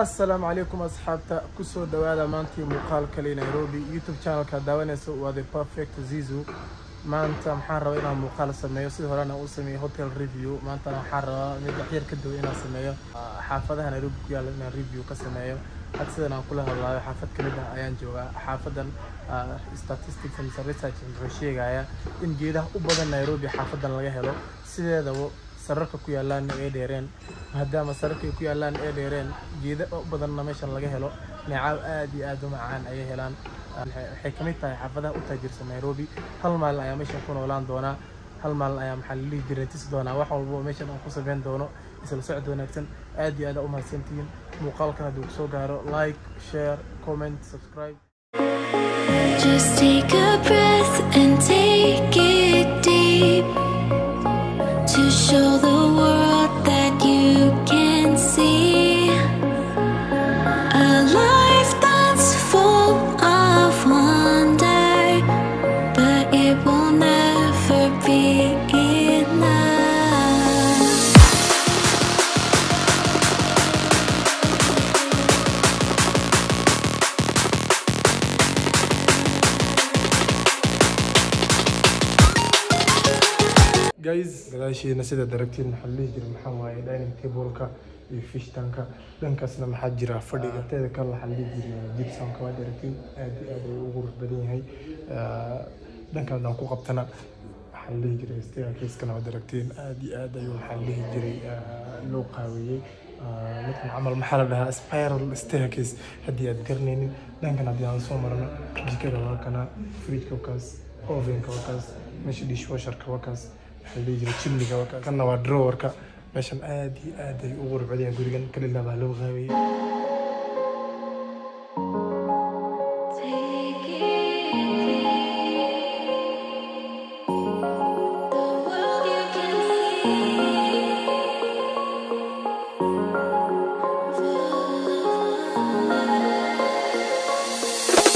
assalaamu calaykum asxaabta kusoo dhawaada maantii muuqaal kale nairobi youtube channelka daawanaysa waa the perfect zizu maanta maxaan rabaa inaan muuqaal sameeyo sidii horena uu sameeyey hotel review maantana waxaan rabaa mid waxyar ka duwan inaan sameeyo xaafadaha nairobi ku yaalla inaan review ka sameeyo had sidan aan kula hadlaayo xaafad kamid ah ayaan joogaa xaafadan statistics and research wuxuu sheegayaa in geedaha u badan nairobi xaafadan laga helo sideedaba sararka ku yaallaanna ay dheereen maadaama sararka ay ku yaallaan ay dheereen geeda u badanna meeshan laga helo neecaab aad iyo aad u macaan ayay helaan waxay kamid tahay xaafadaha u taajirsan nairobi hal maalin ayaa meeshan ku noolaan doonaa hal maalin ayaa maxaa lalihi jiray tis doonaa wax walbo meeshan aan ku sameyn doono isla socod wanaagsan aad iyo aad u mahadsantihiin muuqaalkan hadduu kusoo gaaro like share comment subscribe Just take a breath and take it deep to show the world that you can see a life that's full of wonder, but it will never be enough. guys gadaashiina sida daragtiin maxaa la dhihi jiray maxaa waaye dining tableka iyo fish tanka dhankaasna maxaa jira fadhiga teeda kale waxaa la dhihi jiray gibsonka waa daragtiin aad iyo aad ayuu ugu qurux badan yahay dhankan haddaan ku qabtana waxaa la dhihi jiray staircase-kana waa daragtiin aad iyo aad ayuu waxaa la dhihi jiray loo qaaweeyey midkan camal maxaa la dhahaa spiral staircase haddii aad garanaynin dhankan haddii aan soo marno jikada waa kana fridgeka wakaas ovenka wakaas meesha dishwasherka wakaas waxaa la dhihi jiray chimniga wakaas kanna waa drawerka meeshan aad iyo aad ay ugu qurux badan yahay gurigan kalilaa baa loo qaaweeyey Take it deep. The world you can see.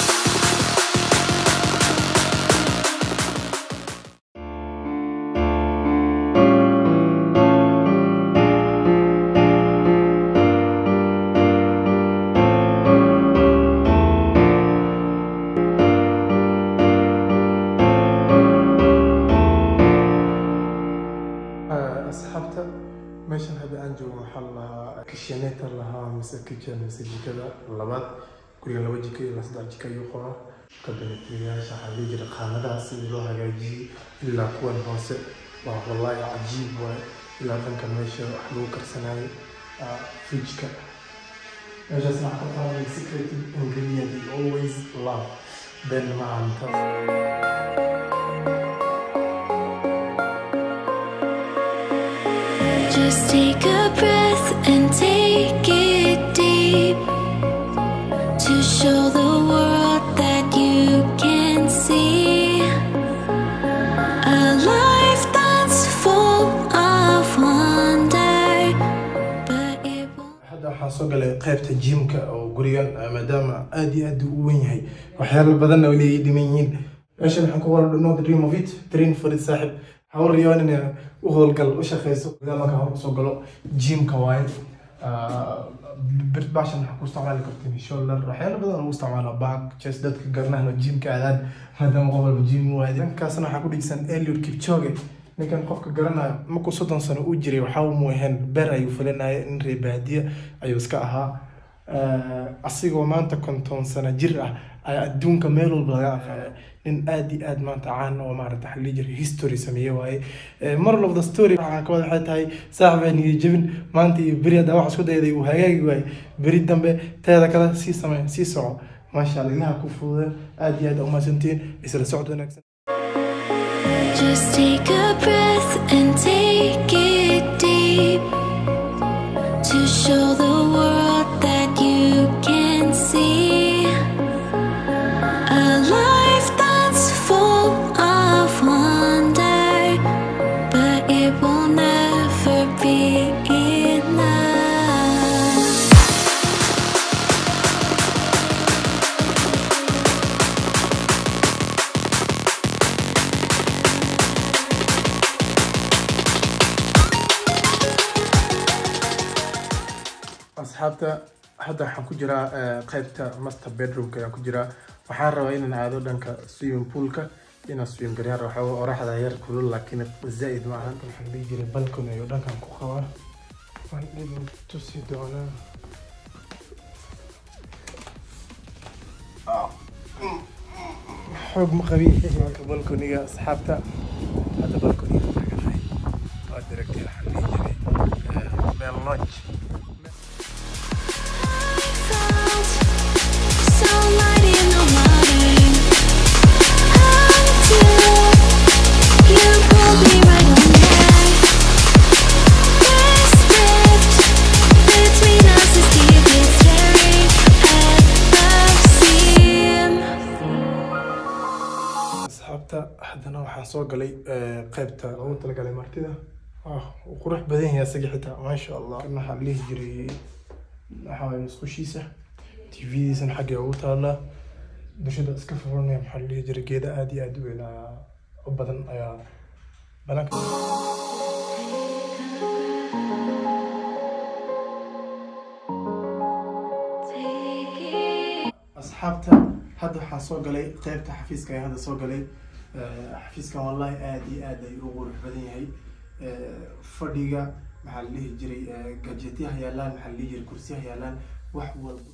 asxaabta meeshan hadda aan joogo waxaa la lahaa kishaneeta lahaa mise kitchen mise jikada labaad guriga laba jika iyo saddex jika ayuu qabaa kabinetyaasha waxaa lii jira qaanadaha sidii loo hagaajiyey ilaa kuwan hoose waa wallaahi cajiib waaye ilaa dhanka meesha wax lagu karsanayo fridgeka meeshaasna waxaa ka qaaday secret ingredient you always love ben macantas Just take a breath and take it deep to show the world that you can see a life that's full of wonder, but it will. hadda waxaan soo galay qaybta jimka oo gurigan ah, maadaama aad iyo aad u weyn yahay waxyaalo badanna oo leeyahay dhiman yihiin meeshan waxaan ku qoran no the dream of it train for it saaxib hawl riyaan inay u howlgal u shaqeyso gudaha markaa hor usoo galo jimka waaye birt bashan waxaa ku isticmaali kartiin shoulder waxyaalo badan oo lagu isticmaala back chest dadka garnahna jimka aadaan maadaama qof walba jim u aadi dhankaasna waxaa ku dhigsan Eliud Kipchoge ninkan qofka garanayo markuu soddon sano u jiray waxaa mu ahayn ber ayuu fulinaya in reer baadiye ayuu iska ahaa Eh, asigoo maanta konton sano jir ah ayaa adduunka meel walba laga aqaanay nin aad iyo aad maanta caan oo maarata waxa la dhihi jiray history sameeye waaye Eh, moral of the story waxaa ka wada waxay tahay saaxib aan niyo jebin maanta iyo beri haddaa wax isku dayday uu hagaagi waaye beri dambe teeda kale sii samee sii soco maasha allah ilaha ku fududa aad iyo aad aa umahadsantihiin isla socod wanaagsan Just take a breath and take it deep to show the world that you can see a life that's full of wonder, but it will never be enough. asxaabta hadda waxaan ku jiraa eh, qaybta master bedroomka ayaan ku jiraa waxaan rabaa inaan aado dhanka swimming poolka inaan swim garyaan rabo waxooga oraxda yar kulul laakiin zaa'id ma ahan waxaan dhihi jiray balcony ayuu dhankan ku qabaa waan idin tusi doonaa xoog ma qabi marka balconiga asxaabta hadda balconiga taganahay waad aragtay waxaan dhihi jiray eh, meel lodge Sunlight in the morning Until you pulled me right on there This rift between us is deep It's tearing at the seam asxaabta haddana waxaan soo galay eh, qaybta loogu talagalay martida ah wuu qurux badan yahay isaga xitaa maasha allah kan waxaa la dhihi jiray waxaa waye musqushiisa tvdiisana xagga ugu taallaa dushada iska furanaya maxaa la dhihi jiray geeda aad iyo aad u weyn ayaa u badan ayaa banaanka asxaabta hadda waxaan soo galay qaybta xafiiska ayaan hadda soo galay Eh, xafiiskan wallahi aad iyo aad ayuu u qurux badan yahay Eh, fadhiga maxaa la dhihi jiray eh, gajetyaha yaalaan maxaa la dhihi jiray kursiyaha yaalaan wax walba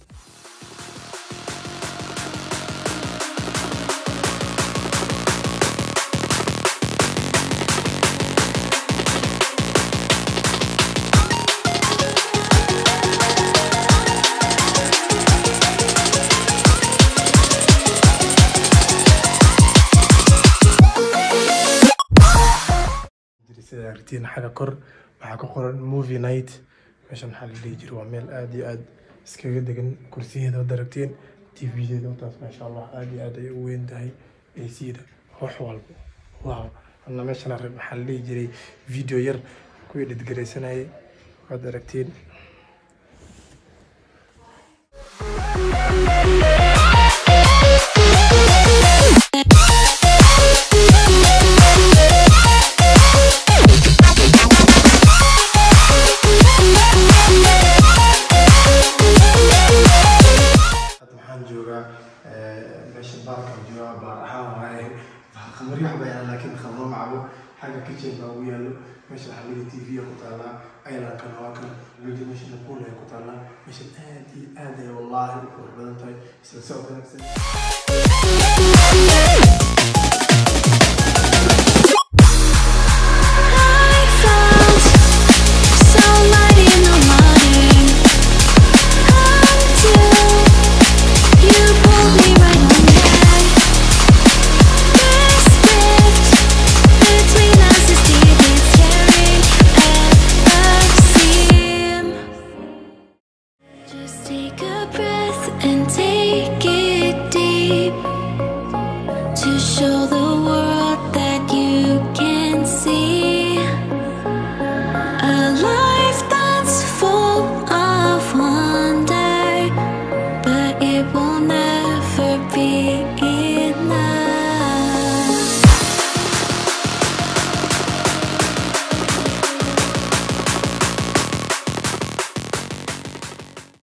jiri sida aragtiin xagga kor waxaa ku qoran movie night meeshan maxaa la dhihi jiray waa meel aad iyo aad iskaga degan kursiyeeda wad aragtiin tvdeeda wataas maasha allah aad iyo aad ay u weyn tahay ac-da wax walba wow ana meeshan arag maxaa la dhihi jiray video yar kuwii dhidgaraysanayay waad aragtiin hadda waxaan joogaa eh, meesha baarkaan joogaa baar ahaan waaye khamri wax bayaan laakiin khamro macabo xagga kitchen baa ugu yaalo meesha waxaa liga tv ku taallaa aylankana waa kan liga meeshana pool ay ku taallaa meeshan aad iyo aad ay wallaahi u qurux badan tahay isla socod wanaagsan